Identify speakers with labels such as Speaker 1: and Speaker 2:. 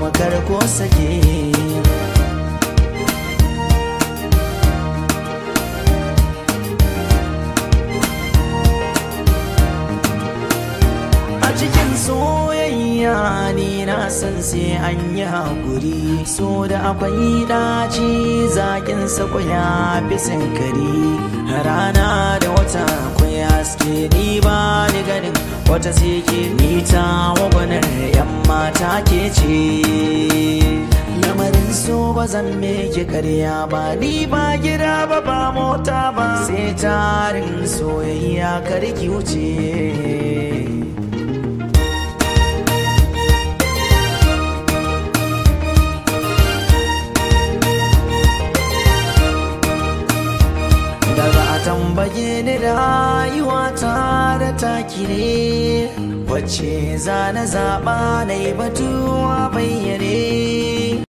Speaker 1: kar ko sake a cikin soyayya ni na san sai an yi haƙuri so da akwai ɗaci zaƙin sako ya fi sinkari rana da wata akwai haske ni ba ni ganin wata sike ni ta wagwanar yan mata ke ce lamarin so ba zan meke karya ba ni ba gida ba ba mota ba sai tarin soyayya karki wuce daga a tambaye ni rayuwa ta da taki ne wacce za na zaɓa na yi batuwa bayyane